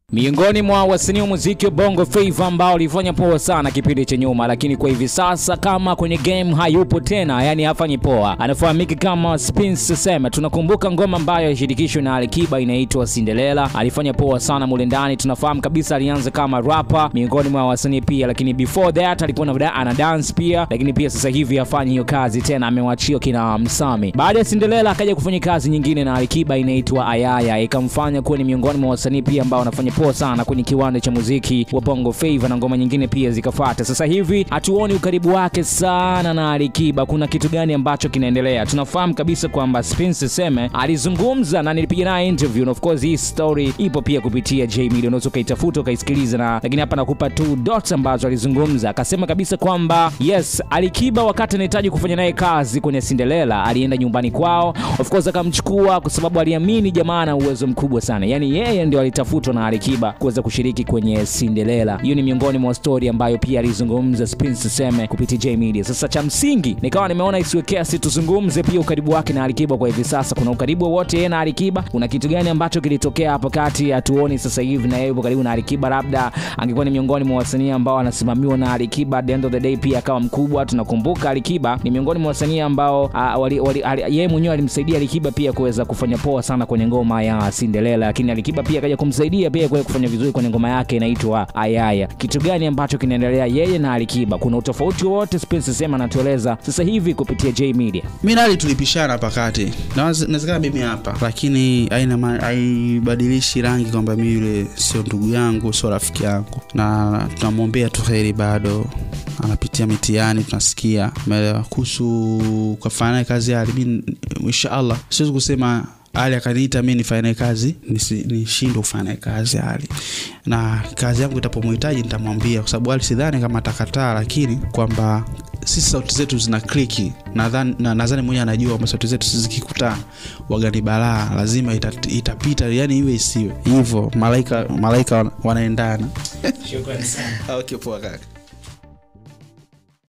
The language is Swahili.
Miongoni mwa wasanii wa muziki wa Bongo Flava ambao walifanya poa sana kipindi cha nyuma, lakini kwa hivi sasa kama kwenye game hayupo tena, yani hafanyi poa. Anafahamika kama Spince Sema. Tunakumbuka ngoma ambayo alishirikishwa na Alikiba inaitwa Cinderella, alifanya poa sana mule ndani. Tunafahamu kabisa alianza kama rapper miongoni mwa wasanii pia, lakini before that alikuwa na ana dance pia, lakini pia sasa hivi hafanyi hiyo kazi tena, amewachia kina Msami. Baada ya Cinderella akaja kufanya kazi nyingine na Alikiba inaitwa Ayaya, ikamfanya kuwa ni miongoni mwa wasanii pia ambao wanafanya poa sana kwenye kiwanda cha muziki wa Bongo Flava na ngoma nyingine pia zikafuata. Sasa hivi hatuoni ukaribu wake sana na Alikiba. Kuna kitu gani ambacho kinaendelea? Tunafahamu kabisa kwamba Spince Seme alizungumza na nilipiga naye interview, na of course hii story ipo pia kupitia J Media, unaweza ukaitafuta ukaisikiliza, na lakini hapa nakupa tu dots ambazo alizungumza. Akasema kabisa kwamba yes, Alikiba wakati anahitaji kufanya naye kazi kwenye Cinderella alienda nyumbani kwao, of course akamchukua kwa sababu aliamini jamaa ana uwezo mkubwa sana, yani yeye ndio alitafutwa na Alikiba kuweza kushiriki kwenye Cinderella. Hiyo ni miongoni mwa story ambayo pia alizungumza Spince Seme kupitia J Media. Sasa cha msingi nikawa nimeona isiwe kesi, tuzungumze pia ukaribu wake na Alikiba kwa hivi sasa. Kuna ukaribu wowote yeye na Alikiba? Kuna kitu gani ambacho kilitokea hapo kati? Hatuoni sasa hivi na yeye yupo karibu na Alikiba, labda angekuwa ni miongoni mwa wasanii ambao wanasimamiwa na Alikiba, at the end of the day pia akawa mkubwa. Tunakumbuka Alikiba ni miongoni mwa wasanii ambao uh, wali, wali, ali, yeye mwenyewe alimsaidia Alikiba pia kuweza kufanya poa sana kwenye ngoma ya Cinderella, lakini Alikiba pia akaja kumsaidia pia kuweza kufanya vizuri kwenye ngoma yake inaitwa Ayaya. Kitu gani ambacho kinaendelea yeye na Alikiba? Kuna utofauti wowote? Spence Sema anatueleza sasa hivi kupitia J Media. mi nali tulipishana hapa kati nawezekana mimi hapa lakini haina ma- haibadilishi rangi kwamba mi yule sio ndugu yangu sio rafiki yangu na tunamwombea tu heri bado anapitia mitihani tunasikia umeelewa kuhusu kafanya naye kazi ali mi inshaallah siwezi kusema ali akaniita mi nifanye naye kazi nisi- nishindwe kufanya naye kazi ali na kazi yangu itapomhitaji nitamwambia kwa sababu ali sidhani kama atakataa lakini kwamba sisi sauti zetu zina kliki nadhani na, nadhani mwenyewe anajua kwamba sauti zetu sisi zikikutana wagani balaa lazima ita, itapita yani iwe isiwe hivyo malaika malaika wana- wanaendana okay, poa kaka